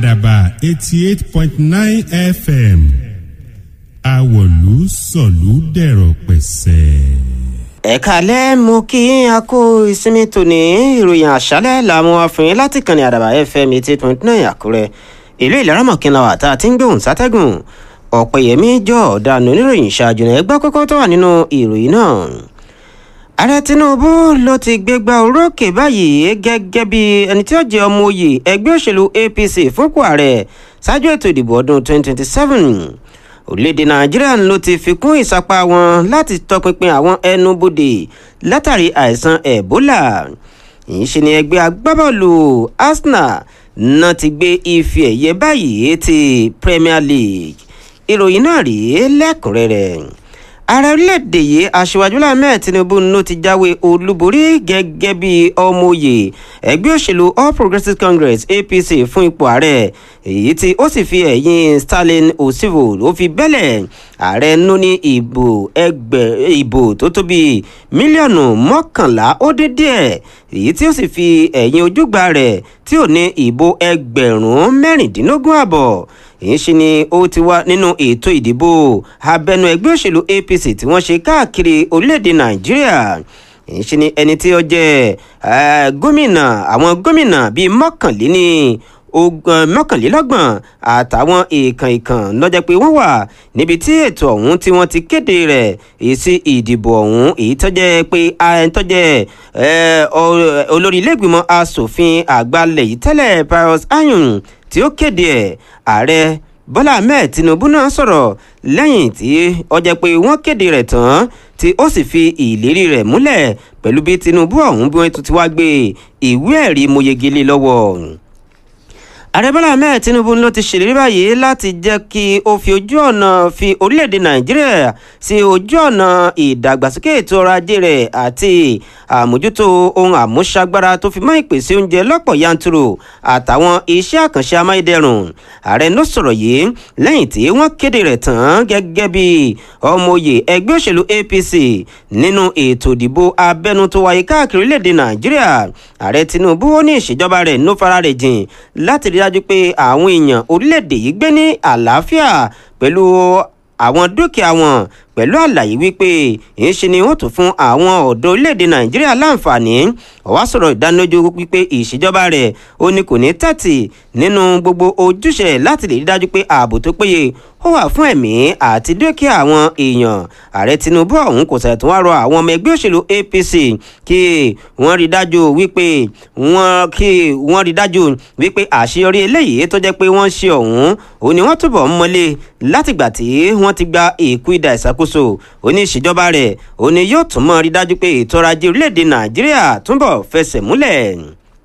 àdàbà eighty eight point nine fm àwọ̀lú sọ̀lú dẹ̀rọ̀ pẹ̀sẹ̀. ẹ̀ka alẹ́ mo kí a kó ìsinmi tòní ìròyìn àṣálẹ̀ làwọn afìnrin láti kànnì àdàbà fm eighty eight point nine àkúrẹ́ ìlú ìlaramọ̀kìnlá wà tá a ti ń gbóhùn sátẹ́gùn ọ̀pẹ̀yẹmí jọ ọ̀daràn oníròyìn ṣáájú náà ẹgbẹ́ kókó tó wà nínú ìròyìn náà ààrẹ tinubu ló ti gbégbá orókè báyìí gẹ́gẹ́ bí ẹni tí ó jẹ́ ọmọ oyè ẹgbẹ́ òṣèlú apc fúnpò ààrẹ ṣáájú ètò ìdìbò ọdún 2027 orílẹ̀-èdè nàìjíríà ló ti fi kún ìsapá wọn láti tọpinpin àwọn ẹnubodè látàrí àìsàn ebola yìí ṣe ni ẹgbẹ́ agbábọ́ọ̀lù arsenal náà ti gbé ife ẹ̀yẹ báyìí ti premier league ìròyìn náà rèé lẹ́kùnrẹ́rẹ́ ààrẹ orílẹ̀-èdè yìí aṣíwájú láàmẹ́ tinubu ló ti jáwé olúborí gẹ́gẹ́ bí ọmọ òye ẹgbẹ́ òṣèlú all progressives congress apc fún ipò ààrẹ èyí tí ó sì fi ẹ̀yìn stalin osivo ló fi bẹ́lẹ̀ ààrẹ nú ní ìbò ẹgbẹ́ ìbò tó tó bíi mílíọ̀nù mọ́kànlá ó dín díẹ̀ èyí tí ó sì fi ẹ̀yìn ojúgbà rẹ̀ tí ò ní ìbò ẹgbẹ̀rún mẹ́rìndínlógún àbọ̀ èyí ṣe ni ó ti wá nínú ètò ìdìbò abẹnú ẹgbẹ́ òṣèlú apc tí wọ́n ṣe káàkiri orílẹ̀-èdè nàìjíríà èyí ṣe ni ẹni tí ó jẹ́ gómìnà àwọn gómìnà bíi mọ́kànléní mọ́kànlélọ́gbọ̀n àtàwọn èèkàn èèkàn lọ́jọ́ pé wọ́n wà níbi tí ètò ọ̀hún tí wọ́n ti kéde rẹ̀ èsì ìdìbò ọ̀hún èyí tó jẹ́ pé tó jẹ́ olórí ilé-ìgbìmọ̀ asòfin àgbàlẹ̀ yìí tẹ́lẹ̀ pius ayun tí ó kéde ẹ̀ ààrẹ bọ́lá ahmed tinubu náà sọ̀rọ̀ lẹ́yìn tí ó jẹ́ pé wọ́n kéde rẹ̀ tán tí ó sì fi ìlérí rẹ̀ múlẹ̀ pẹ̀lú bí tinubu ọ̀hún bí wọ́n tún ti wá gbé ìwé ẹ̀rí moyegele lọ́wọ́ ààrẹ bọ́lá ahmed tinubu ló ti ṣèlérí báyìí láti jẹ́ kí ó fi ojú ọ̀nà fi orílẹ̀-èdè nàìjíríà sí ojú ọ̀nà ìdàgbàsókè ètò ọrọ̀ ajé rẹ̀ àti àmójútó ohun àmúṣagbára tó fi mọ́ ìpèsè oúnjẹ lọ́pọ̀ yanturu àtàwọn iṣẹ́ àkànṣe amáyédẹrùn ààrẹ ló sọ̀rọ̀ yìí lẹ́yìn tí wọ́n kéde rẹ̀ tán gẹ́gẹ́ bí ọmọoyè ẹgbẹ́ òṣèlú apc nínú ètò ìdìbò abẹ́nú tó wáyé káàkiri orílẹ̀-èdè nàìjíríà ààrẹ tinubu ó ní ìṣèjọba rẹ̀ ló fara rẹ̀ jìn láti rí dájú pé àwọn èèyàn orílẹ̀-èdè yìí gbé ní àlàáfíà pẹ̀lú àwọn dúkìá wọn pẹ̀lú àlàyé wípé ìṣe ni wọ́n tún fún àwọn ọ̀dọ́ orílẹ̀-èdè nàìjíríà láǹfààní ọ̀wá sọ̀rọ̀ ìdánilójú wípé ìṣèjọba rẹ̀ ó ní kò ní tẹ̀tì nínú gbogbo ojúṣe láti lè rí dájú pé ààbò tó péye ó wà fún ẹ̀mí àti dúkìá àwọn èèyàn ààrẹ tinubu ọ̀hún kò sẹ̀ tún wá rọ àwọn ọmọ ẹgbẹ́ òṣèlú apc kí wọ́n rí dájú wípé wọ́n kí wọ́n rí dájú wípé àṣeyọrí eléyìí tó jẹ́ pé wọ́n ṣe ọ̀hún òun ni wọ́n túbọ̀ ń mọ́lé látìgbà tí wọ́n ti gba èkú ìdá ìṣàkóso òní ìṣèjọba rẹ̀ òní yóò tún mọ́ rí dájú pé ètò ọrọ̀ ajé orílẹ̀-èdè nàìjíríà túbọ̀ fẹsẹ̀ múlẹ̀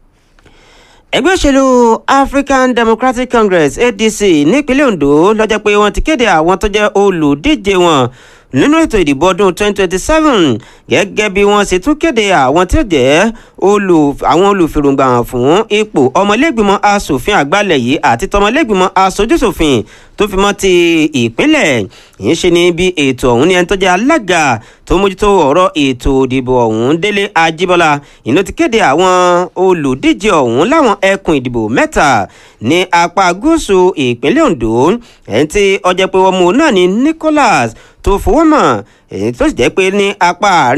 ẹgbẹ́ òṣèlú african democratic congress adc nípínlẹ̀ ondo lọ́jọ́ pé wọ́n ti kéde àwọn tó jẹ́ olùdíje wọn nínú ètò ìdìbò ọdún 2027 gẹ́gẹ́ bí wọ́n ṣe tún kéde àwọn tí ó jẹ́ àwọn olùfèròǹgbà fún ipò ọmọlẹ́gbìmọ̀ asòfin àgbàlẹ̀ yìí àti tọmọlẹ́gbìmọ̀ asojúṣòfin tó fi mọ́ ti ìpínlẹ̀ yìí ṣe ni bí ètò ọ̀hún ni ẹni tó jẹ́ alága tó mójútó ọ̀rọ̀ ètò ìdìbò ọ̀hún délé ajíbọ́lá ìlú ti kéde àwọn olùdíje ọ̀hún láwọn ẹkùn ìdìbò mẹ́ta ní apá gúúsù ìpínlẹ̀ ondo ẹni tí ọjọ́ pé wọ́n mú náà ní nicholas tó fowó mọ̀ èyí tó sì jẹ́ pé ní apá àárín